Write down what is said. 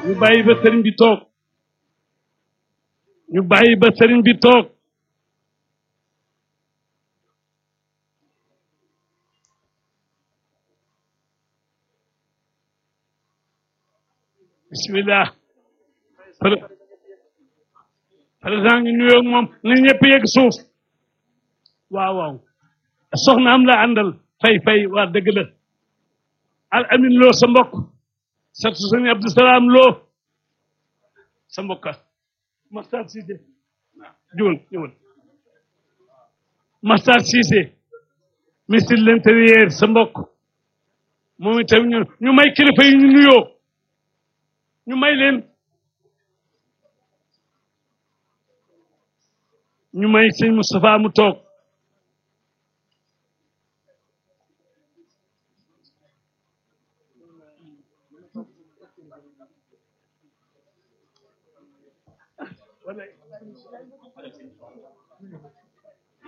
ñu bàyyi ba sëriñ bi toog ñu bàyyi ba sëriñ bi toog bismillah président ñu nuyoo ak moom na ñëpp yegg suuf waaw waaw soxna am la àndal fay fay waa dëgg la al amin loo sa mbokk satu sëñ Abdou Salaam loo sa mbokka Makhtar Cissé juwal juwal Makhtar Cissé ministre de l'intérieur sa mbokk moom itam ñu ñu may kilifa yi ñu nuyoo ñu may leen ñu may sëñ Moustapha mu toog